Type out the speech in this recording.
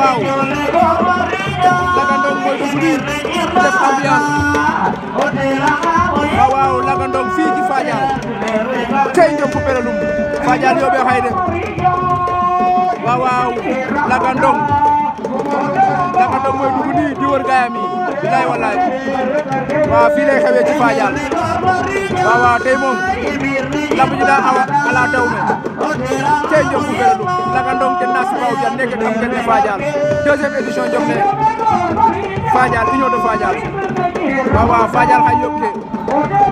waaw Lagandong mooy dugg nii def ambiance waaw waaw Lagandong fii ci Fadial tey ñoom fu perelum Fadial yóbbee xayde waaw waaw Lagandong Lagandong mooy dugg nii di wër gaayam yi bilaay walaay waaw fii lay xewee ci Fadial waaw waaw tey moom lamb ji daa awa ala daw me tey ñoom fu perelum Lagandong te nas baw jan nekk am ngeen Fadial deuxième édition jom ne Fadial union de Fadial waaw waaw Fadial xay yóbbu